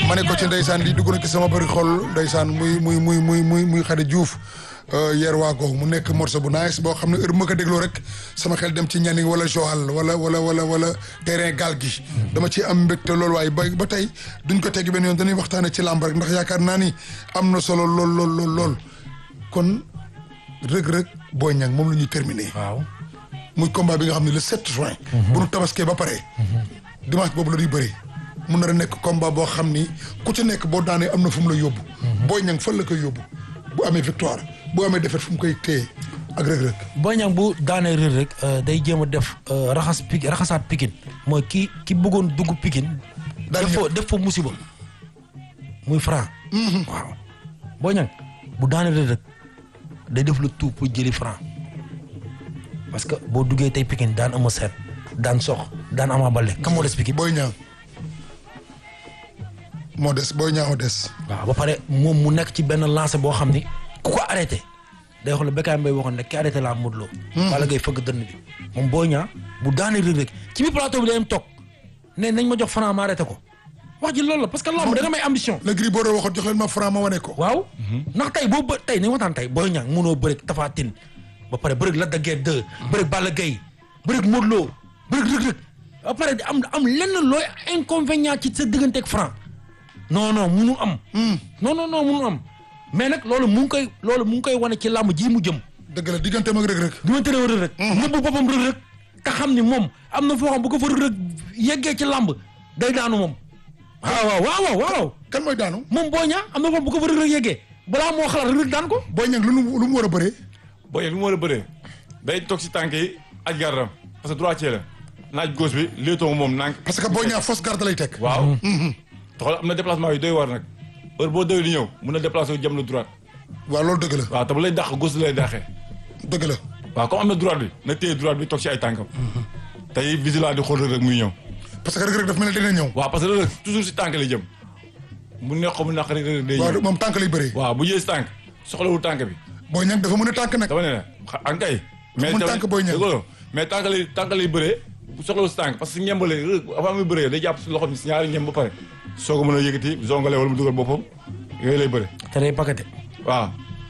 ma ne ko ci ndeysaan lii dugg na ci sama bëri xol ndeysaan muy muy muy muy muy muy xade Diouf yer waa googu mu nekk morceau bu nice boo xam ne heure bu ma ko dégloo rek sama xel dem ci Nianing wala Joal wala wala wala wala terrain gaal gi dama ci am mbégte loolu waaye ba ba tey duñ ko tegg benn yoon dañuy waxtaane ci làmb rek ndax yaakaar naa ni am na solo lool lool lool lool kon rëg-rëg Boy Niang moom la ñuy terminé waaw muy combat bi nga xam ne le 7 juin bu nu tabaskee ba pare dimanche boobu la ñuy bëri mun na nekk combat boo xam ni ku ci nekk boo daanee am na fu mu la yóbbu Boy Niang fan la koy yóbbu bu amee victoire bu amee défaite fu mu koy téye ak rëg-rëg Boy Niang bu daanee rër rek day jéem a def raxas pik raxasaat pikin mooy ki ki bëggoon dugg pikin Daal def fa ñëw. def fa musiba muy franc waaw Boy Niang bu daanee rër rek day def le tout pour jëli franc parce que boo duggee tey pikin daan ama seet daan sox daan ama bale kam moo des pikin Boy Niang moo des Boy Niang moo des waaw ba pare moom mu nekk ci benn lancé boo xam ni ku ko arrêté day xool Bécaye Mbaye waxoon ne ki arrêté laa Modou Lo wala ngay fëgg dënn bi moom Boy Niang bu daanee rëg rek ci biir plateau bi day am toog ne nañ ma jox franc ma arrêté ko wax ji loolu la parce que lamb da nga may ambition le Gris Bordeaux waxoon jox leen ma franc ma wane ko waaw ndax tey boo bë tey nañ waxtaan tey Boy Niang mënoo bëreeg Tapha Tine ba pare bëreeg Lac de Guiers 2 bëreeg Balla Gaye bëreeg Modou Lo bëreeg Reug Reug ba pare di am am lenn looy inconvénient ci sa digganteeg franc non non munu am non non non munu am mais nag loolu mu ngi koy loolu mu ngi koy wane ci làmb ji mu jëm dëgg la digganteem ak rëg-rëg du ma tëree Reug Reug nëbbu boppam Reug Reug te xam ni moom am na foo xam bu ko fa Reug Reug yeggee ci làmb day daanu moom waaw waaw waaw waaw waaw kan mooy daanu moom Boy Niang am na foo xam bu ko fa Reug Reug yeggee balaa moo xalaat Reug Reug daan ko Boy Niang lu mu lu mu war a bëree Boy Niang lu mu war a bëree day toog si tànk yi aj gardam parce que droitier la naaj gauche bi léetoo moom nànk parce que Boy Niang fausse garde lay teg waaw te xool am na déplacement yu doy war nag heure boo doy di ñëw mun na déplacé wu jëm la droite waaw loolu dëgg la waaw te bu lay dàq gauche lay dàqee dëgg la waaw comme am na droite bi na téye droite bi toog si ay tànkam tey vigilant di xool rek rek muy ñëw parce que rëg-rëg daf mel ne dina ñëw waaw parce que rek toujours si tànk lay jëm mu neex ko mu naq rek rek day waaw ñëw moom tànk lay bëree waaw bu jëlee si tànk soxlawul tànk bi Boy Niang dafa mën a tànk nag dama ne la xa- an kay mais mun tamit- tànk Boy Niang. dëgg la mais tànk lay tànk lay bëree bu soxlawul si tànk parce que ñembale rek avant muy bëree day jàpp si loxo bi si ñaari ñem ba pare soo ko mën a yëkkati zongale wala mu dugal boppam yooyu lay bëre te day pakate waaw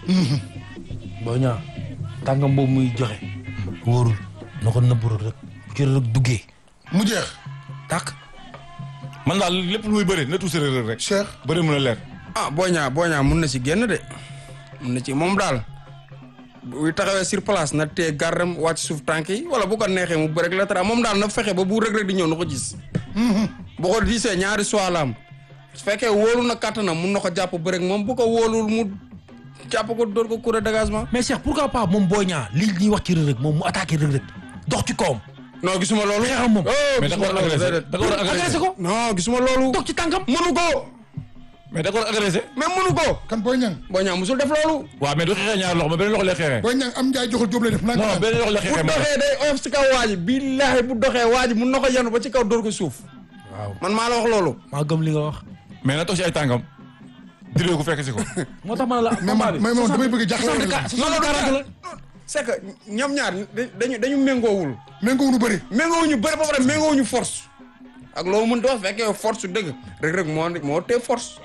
Boy Niang tàngam boobu muy joxe wóorul na ko nëbbu Reug Reug bu ci Reug Reug duggee mu jeex tàkk man daal lépp lu muy bëri na tuuti rek rek Cheikh bëri mën a leer ah Boy Niang Boy Niang mun na ci génn de mun na ci moom daal buy taxawee sur place na tee gardam wàcc suuf tànk yi wala bu ko neexee mu bëreeg la tara moom daal na fexe ba bu Reug Reug di ñëw na ko gis. bu ko gisee ñaari soit la am su fekkee wóolu na kattanam mun na ko jàpp bëreeg moom bu ko wóolul mu jàpp ko dóor ko coup de dégagement. mais Cheikh pourquoi pas moom Boy Niang li ñuy wax ci Reug Reug moom mu attaqué Reug Reug dox ci kawam non gisuma loolu. xeexam moom. oh mais da ko gisuma war a loolu agressé déedéet. da ko war a agressé agressé ko non gisuma loolu. dox ci tànkam mënu ko mais da ko war a agressé mais mënu ko. kan Boy Niang Boy Niang musul def loolu. waaw mais du xeexee ñaari loxo mais beneen loxo lay xeexee Boy Niang am njaay joxul jóob lay def nag non beneen loxo lay bu xeexee moo tax. doxee day oyof si kaw waa ji billaahi bu doxee waa ji mun na ko yanu ba ci kaw dóor ko suuf. waaw man maa la wax loolu. maa gëm li nga wax mais na toog si ay tànkam diree ko fekk si ko moo tax ma ne la mais man mais man damay bëgg jaaxle la non non non c'est que ñoom ñaar dañu dañu méngoowul méngoo nu bëri méngoowuñu bëri ba pare méngoowuñu force ak loo mën di wax fekkee force su dëgg rek rek moo moo tee force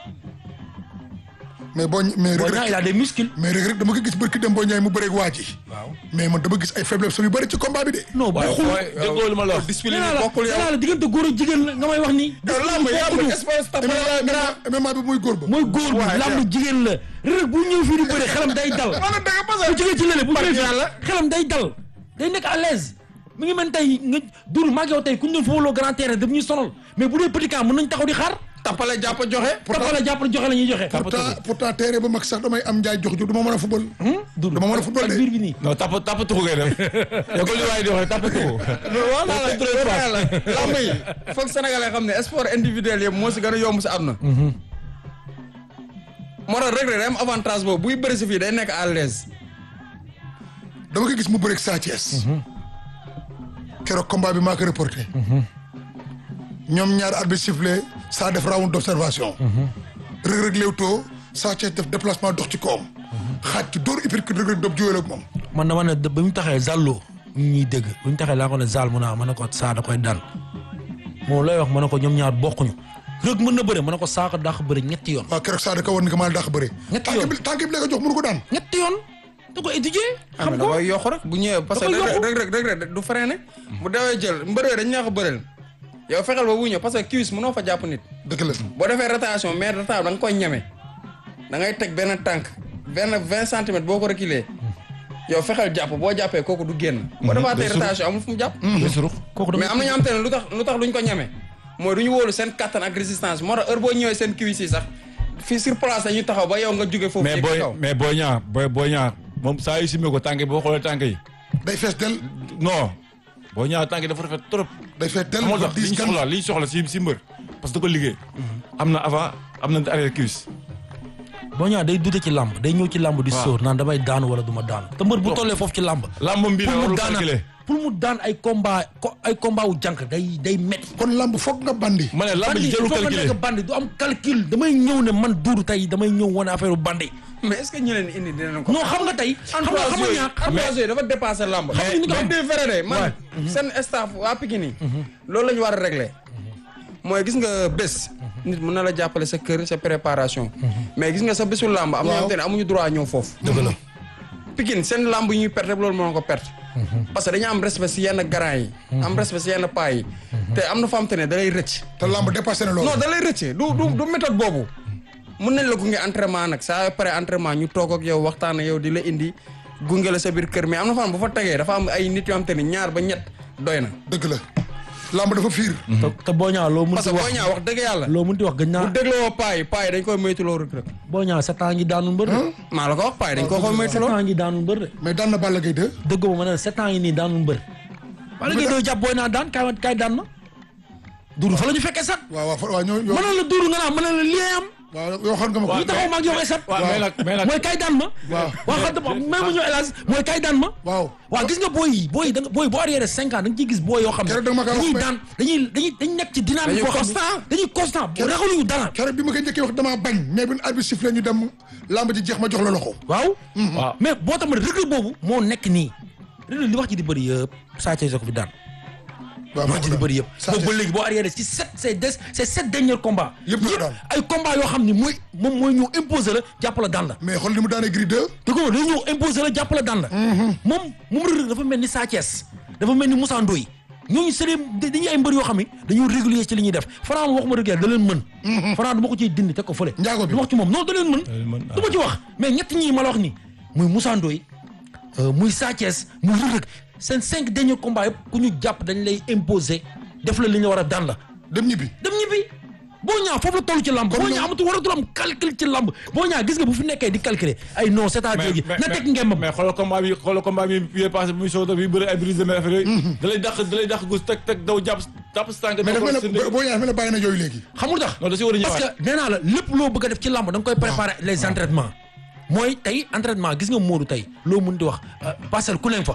mais boo mais Boy rëg Niang il a des muscles mais rëg rëg dama ko gis bërki dem Boy Niang mu bëreeg waa ji waaw mais man dama gis ay faiblesse yu bëri ci combat bi de non bu xul déggoo lu ma la wax discipline nee yi naa la bokkul nee yow naa la diggante góor ak jigéen la nga may wax nii yow lamb lamb espace tapé la grand MMA bi muy góor ba mooy góor bi Waay, làmb jigéen la Reug Reug bu ñëw fii di bëre xelam day dal wala dëgg parce bu que jógee ci lële bu ñëwee yàlla. fii xelam day dal day nekk à l'aise mi ngi mel tey nga dul maa ngi yow tey ku ñu doon footballoo grand terrain daf ñuy sonal mais bu dee petit camp mën nañ taxaw di xaar tappale jàpp joxe tapale jàppale joxe la ñuy joxe pourtant pourtant terrain ba mag sax damay am njaay jox jóg dama mën a football dul dama mën a football ak de. biir bi nii non tap tap tuxu ngay def yow ko li waaye di wax tap tuxu voilà la lamb yi foog sénégalais xam ne sport individuel yëpp moo si gën a yomb si àdduna moo tax rek rek day am avantage boobu buy bëri si fii day nekk à l'aise dama ko gis mu bëreeg Sa Thiès keroog combat bi maa ko reporté ñoom ñaar arbitre sifflé saa def round d'observation Reug Reug léewtoo Sa Thiès def déplacement dox ci kawam xaaj ci dóor uppercut Reug Reug dab jiwéel ak moom man dama ne ba mu taxee Zallo ñu ñuy dégg bu ñu taxee laa ko ne Zal mu naa ma ne ko saa da koy daan moom lay wax ma ne ko ñoom ñaar bokkuñu rëg mën na bëre mën na ko saako dàq bëre ñetti yoon waaw keroog saa da ko war ni ko maa dàq bëre Ñetti tànk yoon. bi tànk bi la ko jox mënu ko daan ñetti yoon da ko étudier ah xam mais ko da koy yokk rek bu ñëwee parce que Da koy rek yokku. rek rek rek rek du freiné bu dawee jël mbëree dañ ñaa ko bëreel yow fexeel ba bu ñëw parce que cuisse mënoo fa jàpp nit dëgg la boo defee rotation mais rotation da nga koy ñeme da ngay teg benn tànk benn vingt centimètres boo ko reculer yow fexeel jàpp boo jàppee kooku du génn boo defaatee rotation amul fu mu jàpp kooku mais am na ñoo xam te ne lu tax lu tax duñ ko ñeme mooy du ñu wóolu seen kattan ak résistance moo tax heure boo ñëwee seen cuisse yi sax fii sur place dañuy taxaw ba yow nga jóge foofu mais yëg booy kaw mais booy ñaa booy booy ñaa moom saa yu simee ko tànk yi boo xoolee tànk yi day fees del non booy ñaa tànk yi dafa rafet trop day fees del moo dafa tax li diis ñu gan soxla li ñu soxla si si mbër parce que da ko liggéey am na avant am na arrière cuisse boo ñaa day dute ci làmb day ñëw ci làmb di Waaw. sóor naan damay daanu wala du ma daanu te mbër bu tollee foofu ci làmb làmbam bi la pour mu warul daan calculer pour mu daan ay combat ko ay combat wu jànk day day métti kon lamb foog nga bandi ma ne làmb bandi ji il jarul faut nga calculer nekk bandi du am calcul damay ñëw ne man duudu tey damay ñëw wane affaire bandi mais est-ce que ñu leen indi dinañ ko non xam nga tey xam nga xam nga ñaa xam nga entourage yooyu dafa dépassé lamb nga ni ko mais am- di vrai de man seen staff waa Pikine yi loolu la ñu war a régler mooy gis nga bés nit mën na la jàppale sa kër sa préparation mais gis nga sa bésu lamb am na ñoo xam te ne amuñu droit ñëw foofu dëgg la Pikine seen lamb yi ñuy perte loolu moo ko perte parce que dañu am respect si yenn grand yi am respect si yenn paa yi te am na fa am te ne da lay rëcc te lamb dépassé na loolu non da lay rëcc du du du méthode boobu mun nañ la gunge entraînement nag saa pare entraînement ñu toog ak yow waxtaan ak yow di la indi gunge la sa biir kër mais am na fan bu fa tegee dafa am ay nit yoo xam te ni ñaar ba ñett doy na. dëgg la lamb dafa fiir te te boo ñaa loo mun parce ti que wax boo ñaa wax dëgg yàlla. loo mun ti wax gën bu naa dégloo paa yi paa yi dañ koy moytuloo rek rek. boo ñaa sept ans ngi daanul mbër de maa la ko wax paa yi dañ ko koy sept moytuloo. ans ngi daanul mbër de mais daan na Balla Gaye 2 dëggoo ma ne la sept ans yi nii daanul mbër wala ngay doo jàpp booy naa daan kaay kaay daan ma duuru fa la ñu fekkee sax waaw waaw fa- waaw ñoo ñoo mënoon la duuru nga naa mënoon la lii am waaw yoo xam nga ma ko ñu taxaw ma ak yow esat waaw mais nag mais nag mooy kay daan ma Waaw. waaw xam nga même ma ñëw hélas mooy kay daan ma waaw waaw gis nga booy yi booy yi da nga booy boo arrière cinq ans da nga ciy gis booy yoo xam ne Keroog da nga ma ko wax, dañuy mais- daan dañuy dañuy dañuy nekk ci dynamique Dañuy boo xam ne constant. dañuy constant ragaluñu dara keroog bi ma koy njëkkee wax damaa bañ mais bi arbitre sifflé ñu dem lamb ji jeex ma jox la loxo waaw waaw mais boo tax ma rëgg boobu moo nekk nii rëgg li wax ji di bëri yëpp saa cay ko fi daan waaw wax ji di bëri yëpp Sa boobu ba Thiès. léegi boo arrière ci sept ces des ces sept derniers combats Yëpp la daan. ay combats yoo xam ni mooy moom mooy ñëw imposer la jàpp la daan la mais xool li mu daanee gris 2 te ko day ñëw imposer la jàpp la daan la moom moom rëgg dafa mel ni Sa Thiès dafa mel ni Moussa Ndoye ñooñu c'est des dañuy ay mbër yoo xam ne dañoo régulier ci li ñuy def Franc waxuma dëgg yàlla da leen mën Franc du ma ko ciy dindi teg ko fële Njaago bi. du ma wax ci moom non da leen mën leen mën, du ma ci wax mais ñett ñii ma la wax ni muy Moussa Ndoye euh, muy Sa Thiès muy Reug Reug seen cinq derniers combats yëpp ku ñu jàpp dañ lay imposer def la li ñu war a daan la dem ñibbi dem ñibbi boo ñaa foofu la toll ci lamb boo ñaa amatul waratul am calcul ci lamb boo ñaa gis nga bu fi nekkee di calculer ay non c'est-à-dire gi na teg ngembam mais xoolal combat bi xoolal combat bi bi passé bi muy soog a bi bëri ay brise de mer affaire yooyu da lay dàq da lay dàq gus teg teg daw jàpp jàpp si tànk mais dafa mel si ne boo ñëwee dafa mel ne bàyyi na yooyu léegi xamul tax non da si war a parce ñëwaat que nee naa la lépp loo bëgg a def ci lamb da nga koy préparer les entraînements mooy tey entraînement gis nga Modou tey loo mun di wax euh, parcelle ku leen fa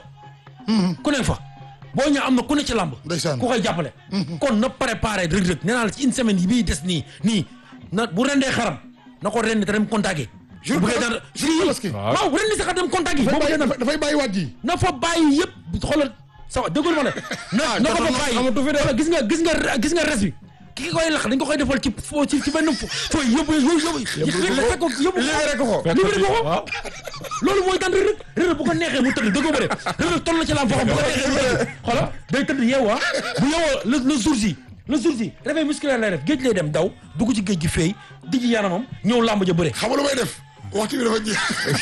ku leen fa boo ñaa am na ku ne ci lamb Ndeysaan. ku koy jàppale kon na préparer Reug Reug nee naa la ci une semaine yi bii des nii nii na bu rendee xaram na ko rendi te dem contacter Jour bu bëggee Tabaski. daan Jour Tabaski. waaw rendi sax dem contacter dafay boo bëggee bàyyi daan dafay- dafay bàyyi waat ji na fa bàyyi yëpp xoolal sa wa déggul ma ne na na ko fa bàyyi amatu fi de. xoolal gis nga gis nga gis nga res bi ki koy lax dañ ko koy defal ci fo ci ci benn fo fooy yóbbu yóbbu yóbbu fekk ko yóbbu libéré ko ko. libéré ko ko waaw loolu mooy daan Reug Reug Reug Reug bu ko neexee mu tëdd déggoo ma de Reug Reug toll na ci lamb foo xam bu ko neexee mu tëdd xoolal day tëdd yeewaa bu yeewoo le le jour ji le jour ji réveil musculaire lay def géej lay dem daw dugg ci géej gi feey di ci yaramam ñëw lamb ja bëre xam nga lu may def waxtu bi dafa jeex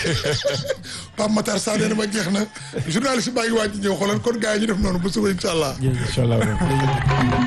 Pape Matar Sarr nee na ma jeex na journaliste baa ngi waaj ñëw xoolal kon gars yi ñu def noonu ba suba incha allah incha allah